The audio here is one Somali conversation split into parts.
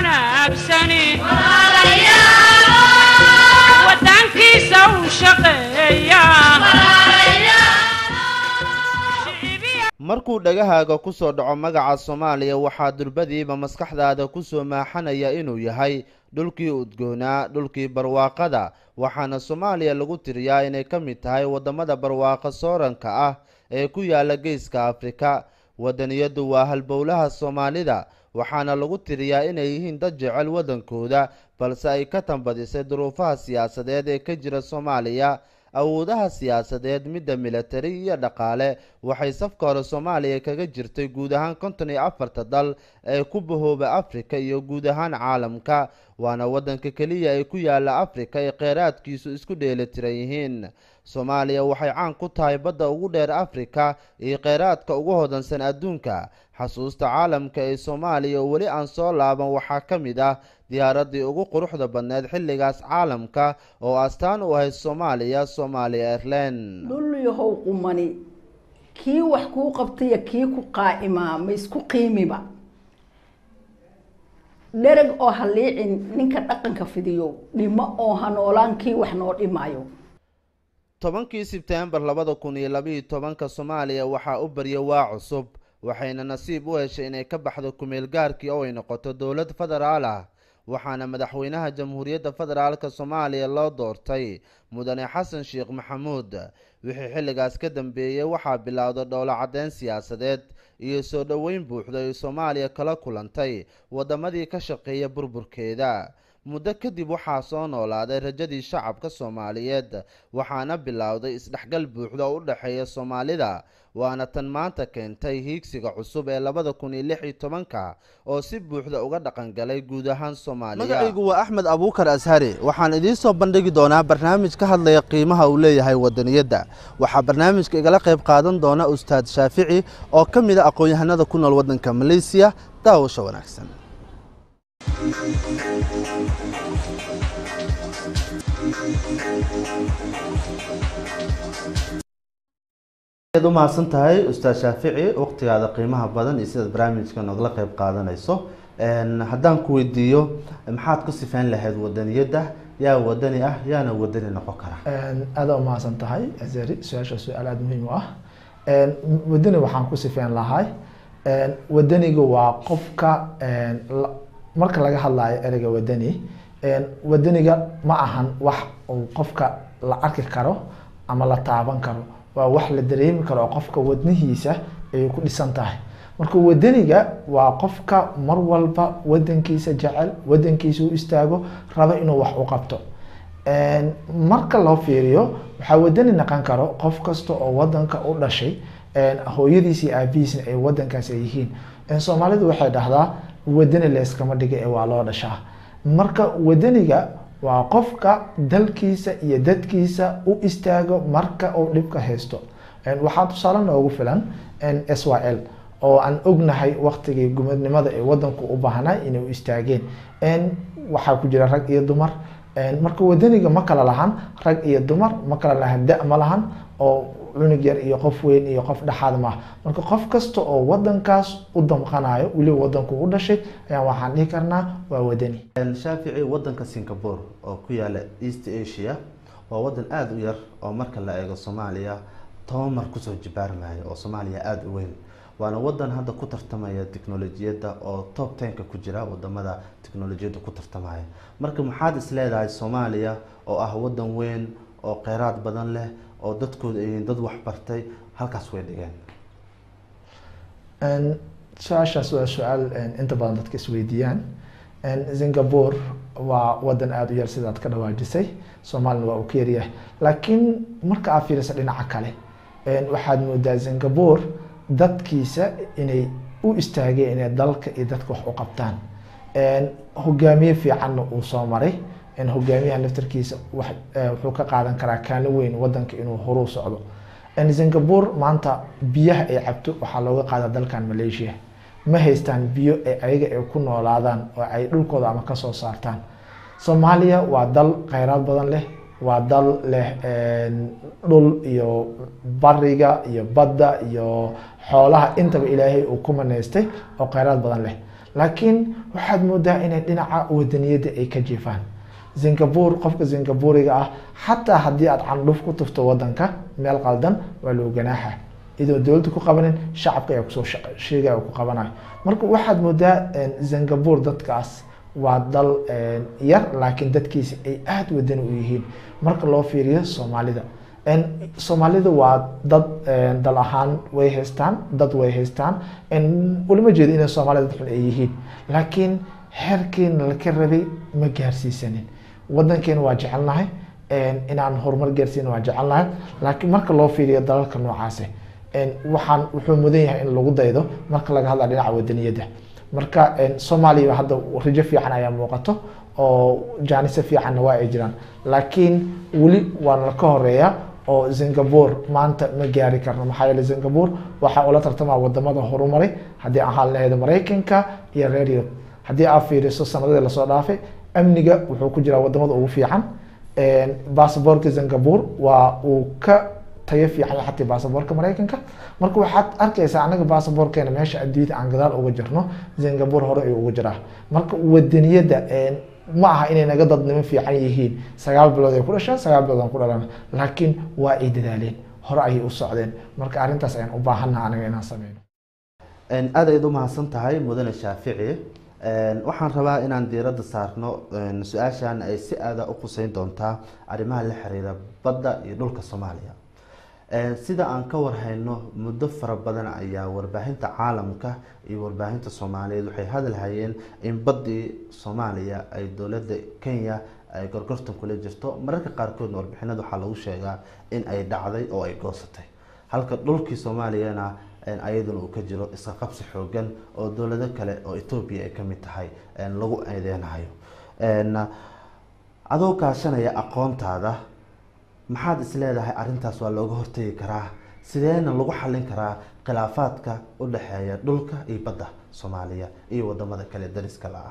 wanaagsani wadankiisa u shaqeeya markuu dhagahaaga ku soo dhaco magaca soomaaliya waxaa durbadiiba maskaxdaada kusoo maaxanaya inuu yahay dhulkii udgoonaa dhulkii barwaaqada waxaana soomaaliya lagu tiriyaa inay ka mid tahay wadamada barwaaqo sooranka ah ee ku yaala geeska afrika wadaniyadu waa halbowlaha soomaalida waxaana lagu tiriyaa inay yihiin dad jecel wadankooda balse ay ka tambadisay duruufaha siyaasadeed ee ka jira soomaaliya awoodaha siyaasadeed midda militari iyo dhaqaale waxay safka hore soomaaliya kaga jirtay guud ahaan konton iyo afarta dal ee ku bahooba afrika iyo guud ahaan caalamka waana wadanka keliya ee ku yaala afrika ee kheyraadkiisu isku dheelitiran yihiin soomaaliya waxay caan ku tahay badda ugu dheer afrika iyo kheyraadka ugu hodansan adduunka xasuusta caalamka ee soomaaliya oo weli aan soo laaban waxaa ka mid ah diyaaradii ugu quruxda badneed xilligaas caalamka oo astaan u ahayd soomaaliya soomaaliya airline dhul yahow qumani kii wax kuu qabtaiyo kii ku qaa'imaa ma isku qiimiba dhereg oo ha liicin ninka dhaqanka fidiyo dhimo oo ha noolaan kii wax noo dhimaayo tobankii sebtembar labada kun iyo labaiyo tobanka soomaaliya waxaa u barya waa cusub waxayna nasiib u heshay inay ka baxdo kumeel gaarkii oo ay noqoto dowlad federaal ah waxaana madaxweynaha jamhuuriyadda federaalka soomaaliya loo doortay mudane xasan sheekh maxamuud wixii xilligaas ka dambeeyey waxaa bilowday dhowlo caddeyn siyaasadeed iyo soo dhoweyn buuxda ay soomaaliya kala kulantay wadamadii ka shaqeeya burburkeeda muddo kadib waxaa soo noolaaday rajadii shacabka soomaaliyeed waxaana bilowday isdhexgal buuxda oo u dhexeeya soomaalida waana tan maanta keentay hiigsiga cusub ee labada kun iyo lix iyo tobanka oo si buuxda uga dhaqan galay guud ahaan soomaaliya magacaygu waa axmed abuukar ashari waxaan idiin soo bandhigi doonaa barnaamij ka hadlaya qiimaha uu leeyahay wadaniyadda waxaa barnaamijka igala qayb qaadan doona ustaad shaafici oo ka mid a aqoon-yahanada ku nool waddanka maleysiya daawasho wanaagsan ad u mahadsan tahay ustaad shaafici waqtigaada qiimaha badan iyo sidaad barnaamijka nogala qeyb qaadanayso haddaan ku weydiiyo maxaad ku sifeyn lahayd wadaniyadda yaa wadani ah yaana wadani noqon kara aada u mahadsan tahay azari su-aasha su-aal aada muhiim u ah wadani waxaan ku sifeyn lahay wadaniga waa qofka marka laga hadlayo ereyga wadani wadaniga ma ahan wax uu qofka la arki karo ama la taaban karo waa wax la dareemi karo oo qofka wadnihiisa ayay ku dhisan tahay marka wadaniga waa qofka mar walba wadankiisa jecel wadankiisa u istaago rabo inuu wax u qabto marka loo fiiriyo waxaa wadani naqon karo qof kasta oo wadanka u dhashay hooyadiis iyo aabihiisna ay wadankaas ay yihiin soomaalidu waxay dhahdaa wadani layskama dhiga ee waa loo dhashaa marka wadaniga waa qofka dalkiisa iyo dadkiisa u istaago marka uu dhibka haysto waxaa tusaale noogu filan s y l oo aan ognahay waktigii gumadnimada ee wadanku u baahnaa inay u istaageen waxaa ku jira rag iyo dumar marka wadaniga ma kala lahan rag iyo dumar ma kala lahan da ma lahan oo cunug yar iyo qof weyn iyo qof dhexaad maaha marka qof kasta oo wadankaas u damqanayo weliba wadanku u dhashay ayaan waxaan dhihi karnaa waa wadani shaafici wadanka singapore oo ku yaala east asia waa wadan aada u yar oo marka la eego soomaaliya toban mar kusoo jibaarmaya oo soomaaliya aada u weyn waana wadan hadda ku tartamaya technolojiyadda oo top tenka ku jira wadamada technolojiyadda ku tartamaya marka maxaad is leedahay soomaaliya oo ah wadan weyn oo kheyraad badan leh oo dadkooda ay dad waxbartay halkaas way dhigeen su-aashaas waa su-aal inta badan dadka isweydiiyaan singapore waa wadan aada u yar sidaad ka dhawaajisay soomaalina waa uu ka yaryahay laakiin marka aad fiiriso dhinaca kale waxaad moodaa singapore dadkiisa inay u istaageen inay dalka iyo dadka wax u qabtaan hogaamiye fiicanna uu soo maray hogaamiyaha naftarkiisa wuxuu ka qaadan karaa kaalin weyn wadanka inuu horuu socdo singapore maanta biyaha ay cabto waxaa looga qaadaa dalkan malaysia ma haystaan biyo ay ayaga ay ku noolaadaan oo ay dhulkooda ama kasoo saartaan soomaaliya waa dal kheyraad badan leh waa dal leh dhul iyo bariga iyo badda iyo xoolaha intaba ilaahay uu ku maneystay oo kheyraad badan leh laakiin waxaad moodaa inay dhinaca wadaniyadda ay ka jiifaan singapore qofka singapuriga ah xataa haddii aad candhuf ku tufto wadanka meel qaldan waa loo ganaaxa idoo dowladda ku qabanin shacabka ayaa kusoo sheegaya oo ku qabanayo marka waxaad moodaa singapore dadkaas waa dal yar laakiin dadkiisa ay aada wadani u yihiin marka loo fiiriyo soomaalida soomaalida waa dad dal ahaan way haystaan dad way haystaan ulama jeedo inay soomaalida dad xun ay yihiin laakiin heerkeena laka rabay ma gaarsiisanin wadankeena waa jecelnahay inaan horumar gaarsiina waa jecelnahay laakiin marka loo fiiriyo dalalka noocaasi waxaan wuxuu mudan yahay in lagu daydo marka laga hadla dhinaca wadaniyadda marka soomaaliya hadda rajo fiican ayaa muuqato oo jaanise fiicanna waa ay jiraan laakiin weli waana ka horeeya oo singapore maanta ma gaari karno maxaa yeele singapore waxaa ula tartamaa wadamada horumaray haddii ahaan laheyd maraykanka iyo reer yurub haddii aad fiiriso sanadadii lasoo dhaafay amniga wuxuu ku jiraa wadamada ugu fiican basaborka singapore waa uu ka tayo fiican xataa basaborka maraykanka marka waxaad arkaysaa anaga basaborkeena meesha adduunyada aan gadaal uga jirno singapore hore ayuu uga jiraa marka wadaniyadda ma aha inay naga dadnimo fiican yihiin sagaal bilood ay ku dhasheen sagaal bilood aan ku dhalana laakiin waa ay dadaaleen hore ayay u socdeen marka arrintaas ayaan u baahannaha anaga inaan sameyno aad ayaad u mahadsan tahay mudane shaafici waxaan rabaa inaan diiradda saarno su-aashan ay si aada u quseyn doontaa arrimaha la xiriira badda iyo dhulka soomaaliya sida aan ka warhayno muddo fara badan ayaa warbaahinta caalamka iyo warbaahinta soomaaliyeed waxay hadalhayeen in baddii soomaaliya ay dowladda kenya ay gorgortan kula jirto mararka qaarkoodna warbixinada waxaa lagu sheegaa in ay dhacday oo ay goosatay halka dhulkii soomaaliyana ayaduna uu ka jiro iska qabsi xoogan oo dowlado kale oo etoobiya ay kamid tahay lagu eedeynayo adoo kaashanaya aqoontaada maxaad is leedahay arrintaas waa looga hortegi karaa sideena lagu xallin karaa khilaafaadka u dhexeeya dhulka iyo badda soomaaliya iyo wadamada kale dariska la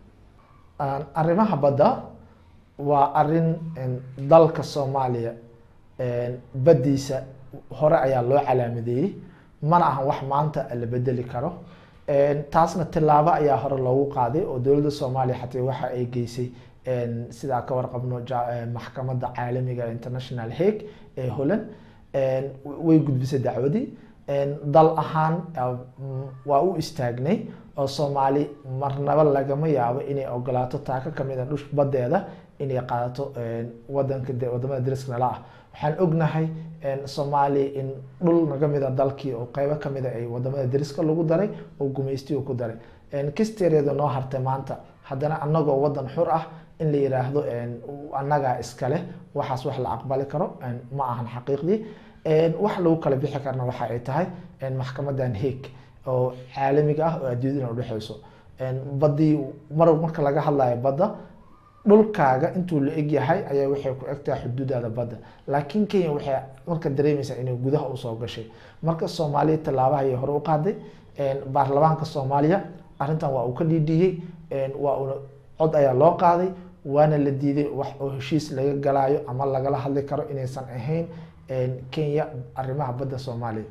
ah arrimaha badda waa arrin dalka soomaaliya baddiisa hore ayaa loo calaamadeeyey mana ahan wax maanta la bedeli karo taasna tilaabo ayaa hore loogu qaaday oo dowladda soomaaliya xataa waxa ay geysay sidaa ka warqabno maxkamadda caalamiga international hague ee holland way gudbisay dacwadii dal ahaan waa u istaagnay oo soomaali marnaba lagama yaabo inay ogolaato taako kamid a dhush badeeda inay qaadato wadanka wadamada dariska nala ah waxaan ognahay soomaaliya in dhul naga mida dalkii oo qeybo kamida ay wadamada dariska lagu daray oo gumaystiga ku daray kisteereeda noo hartay maanta haddana anagoo wadan xur ah in la yiraahdo annagaa iskale waxaas wax la aqbali karo ma ahan xaqiiqdii wax lagu kala bixi karna waxa ay tahay maxkamadan hague oo caalamiga ah oo adduunyadana udhexeyso badii mar marka laga hadlayo badda dhulkaaga intuu la eg yahay ayaa waxay ku egtahay xuduudaada badda laakiin kenya waxay marka dareemaysaa inay gudaha usoo gashay marka soomaaliya tallaabaha ayay hore u qaaday baarlamaanka soomaaliya arrintan waa uu ka dhiidhiiyey waa una cod ayaa loo qaaday waana la diiday wax oo heshiis laga galaayo ama lagala hadli karo inaysan ahayn kenya arrimaha badda soomaaliya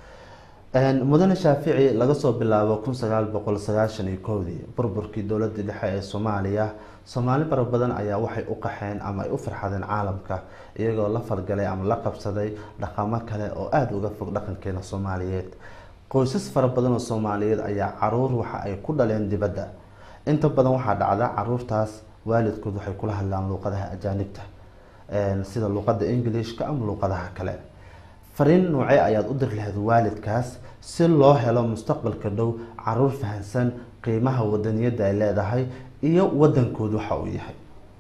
mudane shaafici laga soo bilaabo kun sagaal boqol sagaashan iyo kowdii burburkii dowladda dhexe ee soomaaliya soomaali fara badan ayaa waxay u qaxeen ama ay u farxadeen caalamka iyagoo la falgalay ama la qabsaday dhaqamo kale oo aada uga fog dhaqankeena soomaaliyeed qoysas fara badan oo soomaaliyeed ayaa caruur waxa ay ku dhaleen dibadda inta badan waxaa dhacda caruurtaas waalidkood waxay kula hadlaan luuqadaha ajaanibta sida luuqada englishka ama luuqadaha kale fariin noocee ayaad u diri lahayd waalidkaas si loo helo mustaqbalka dhow caruur fahansan qiimaha wadaniyadda ay leedahay iyo wadankoodu waxa uu yahay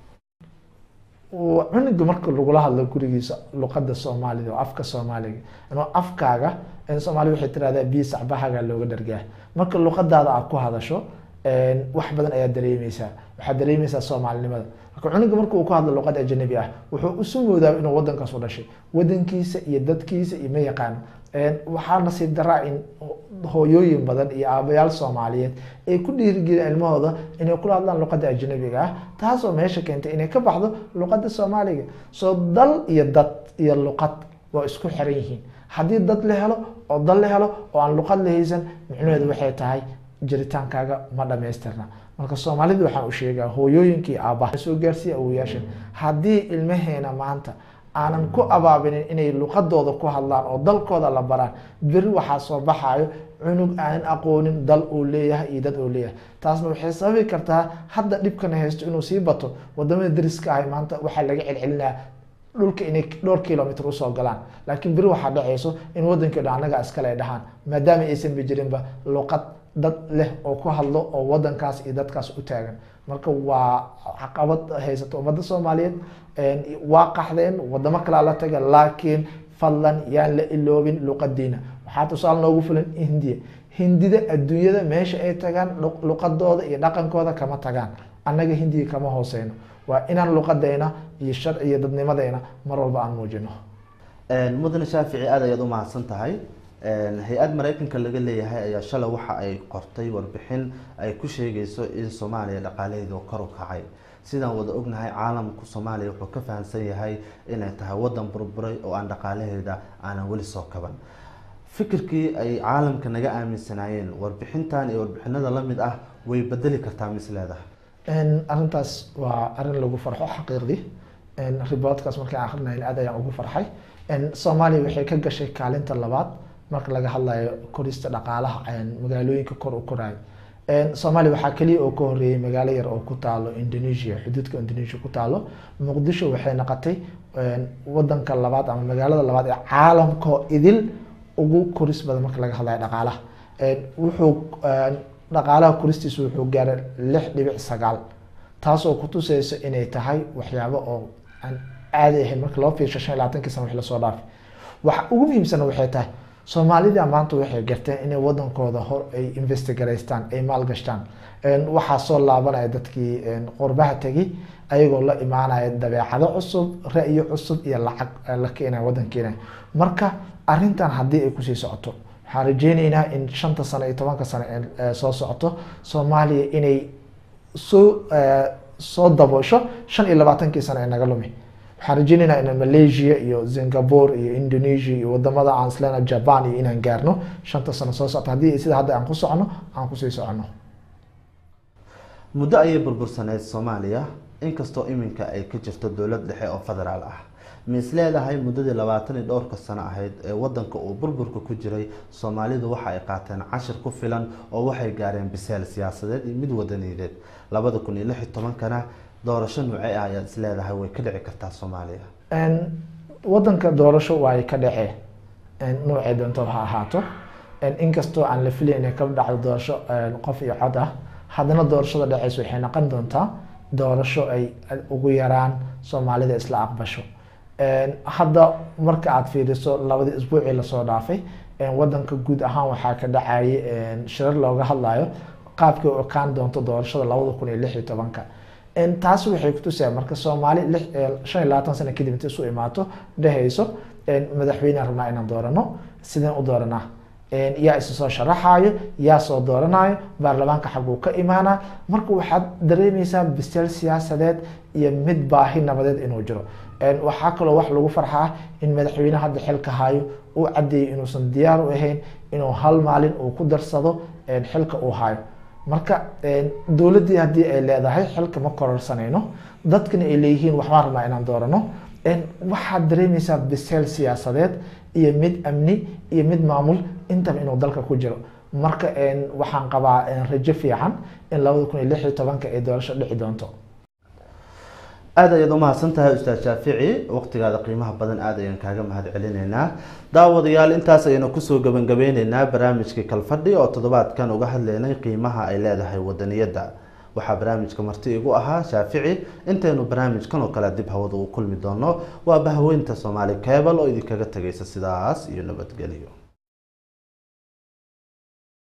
cunuga marka lagula hadlo gurigiisa luqada soomaalida oo afka soomaaliga inuu afkaaga soomaali waxay tirahdaa biyo sacbahaga looga dhargaa marka luqadaada aad ku hadasho wax badan ayaad dareemeysaa waxaad dareemeysaa soomaalinimada marka cunuga marka uu ku hadlo luqad ajanabi ah wuxuu isu moodaa inuu wadankaas u dhashay wadankiisa iyo dadkiisa iyo ma yaqaano waxaa nasiib daraa in hooyooyin badan iyo aabayaal soomaaliyeed ay ku dhiirigeliyaan ilmahooda inay kula hadlaan luqada ajanabiga ah taasoo meesha keentay inay ka baxdo luqada soomaaliga soo dal iyo dad iyo luqad waa isku xiran yihiin haddii dad la helo oo dal la helo oo aan luqad la haysan micnaheedu waxay tahay jiritaankaaga ma dhamaystirna marka soomaalida waxaan u sheegaa hooyooyinkii aabbaha soo gaarsiiya awoyaasha haddii ilmaheena maanta aanan ku abaabinin inay luqadooda ku hadlaan oo dalkooda la baraan beri waxaa soo baxayo cunug aanan aqoonin dal uu leeyahay iyo dad uu leeyahay taasna waxay sababi kartaa hadda dhibkana haysto inuu sii bato wadamada dariska ahay maanta waxaa laga celcelinaa dhulka inay dhowr kilomitr usoo galaan laakiin beri waxaa dhacayso in wadankii dhan annaga iskale ay dhahaan maadaama aysan ba jirinba luqad dad leh oo ku hadlo oo wadankaas iyo dadkaas u taagan marka waa caqabad haysato ummadda soomaaliyeed waa qaxdeen wadamo kalaa la taga laakiin fadlan yaan la iloobin luqadiina waxaa tusaale noogu filan hindiya hindida adduunyada meesha ay tagaan luqadooda iyo dhaqankooda kama tagaan annaga hindiya kama hooseyno waa inaan luqadayna iyo sharci iyo dadnimadayna mar walba aan muujino mudane shaafici aad ayaad u mahadsan tahay hay-ad mareykanka laga leeyahay ayaa shalay waxa ay qortay warbixin ay ku sheegayso in soomaaliya dhaqaalaheedu kor u kacay sidaan wada ognahay caalamku soomaaliya wuxuu ka fahamsan yahay inay tahay wadan burburay oo aan dhaqaalaheeda aanan weli soo kaban fikirkii ay caalamka naga aaminsanaayeen warbixintan iyo warbixinada lamid ah way bedeli kartaa misleedaha arrintaas waa arrin lagu farxo xaqiiqdii riboodkaas markaan akrinayn aad ayaan ugu farxay soomaaliya waxay ka gashay kaalinta labaad marka laga hadlayo korista dhaqaalaha magaalooyinka kor u korayo soomaaliya waxaa keliya oo ka horeeyay magaalo yar oo ku taalo indonesia xuduudka indonesia ku taalo muqdisho waxay noqotay wadanka labaad ama magaalada labaad ee caalamkoo idil ugu koris badan marka laga hadlayo dhaqaalaha wuxuu dhaqaalaha koristiisa wuxuu gaaray lix dhibic sagaal taasoo kutuseysa inay tahay waxyaabo oo aan caadi ahayn marka loo fiirsho shan iyo labaatankii sana wix lasoo dhaafay waxa ugu muhiimsana waxay tahay soomaalida maanta waxay garteen inay wadankooda hor ay investigaraystaan ay maalgashtaan waxaa soo laabanaya dadkii qurbaha tegay ayagoo la imaanaya dabeecado cusub ra-yo cusub iyo lacag la keenaya wadankeena marka arintan haddii ay kusii socoto waxaan rajeyneynaa in shanta sano iyo tobanka sano soo socoto soomaaliya inay soo soo daboosho shan iyo labaatankii sano ee naga lumi waxaan rajeyneynaa in malaysia iyo singapore iyo indonesia iyo wadamada aan islena japan iyo inaan gaarno shanta sano soo socto haddii sida hadda aan ku socono aan kusii socono muddo ayay burbursaneyd soomaaliya inkastoo iminka ay ka jirto dowlad dhexe oo federaal ah ma is leedahay muddadii labaatan iyo dhowrka sano ahayd ee wadanka uu burburka ku jiray soomaalidu waxa ay qaateen cashir ku filan oo waxay gaareen biseel siyaasadeed iyo mid wadaniyadeed labada kun iyo lix iyo tobankana doorasho nuuce ah ayaad is leedahay way ka dhici kartaa soomaaliya wadanka doorasho waay ka dhacee noocay doonto ha ahaato inkastoo aan la filayn inay ka dhacdo doorasho qof iyo cod ah haddana doorashada dhaceysa waxay noqon doontaa doorasho ay ugu yaraan soomaalida isla aqbasho hadda marka aada fiiriso labadii isbuucii lasoo dhaafay wadanka guud ahaan waxaa ka dhacayay shirar looga hadlayo qaabkay u ekaan doonto doorashada labada kun iyo lix iyo tobanka taasi waxay kutusaya marka soomaali shan iyo labaatan sano kadib inta isu imaato dhehayso madaxweynean rabnaa inaan doorano sideen u dooranaa yaa isa soo sharaxayo yaa soo dooranayo baarlamaanka xaguu ka imaana marka waxaad dareemeysaa biseel siyaasadeed iyo mid baahi nabadeed inuu jiro waxaa kaloo wax lagu farxaa in madaxweyne hadda xilka hayo uu cadeeyay inuusan diyaar u ahayn inuu hal maalin uu ku darsado xilka uu hayo marka dowladdii haddii ay leedahay xilka ma kororsanayno dadkana ay leeyihiin waxbaan rabnaa inaan doorano waxaad dareemeysaa biseel siyaasadeed iyo mid amni iyo mid maamul intaba inuu dalka ku jiro marka waxaan qabaa rajo fiican in labada kun iyo lix iyo tobanka ay doorasho dhici doonto aada ayaad umahadsan tahay ustaad shaafici waqtigaada qiimaha badan aada ayaan kaaga mahad celinaynaa daawadayaal intaas ayaynu kusoo gabangabeyneynaa barnaamijkii kalfadhi oo toddobaadkan uga hadleynay qiimaha ay leedahay wadaniyadda waxaa barnaamijka marti igu ahaa shaafici intaynu barnaamijkan oo kale dib hawada u kulmi doono waa bahweynta soomaali cebal oo idinkaga tegaysa sidaas iyo nabadgelyo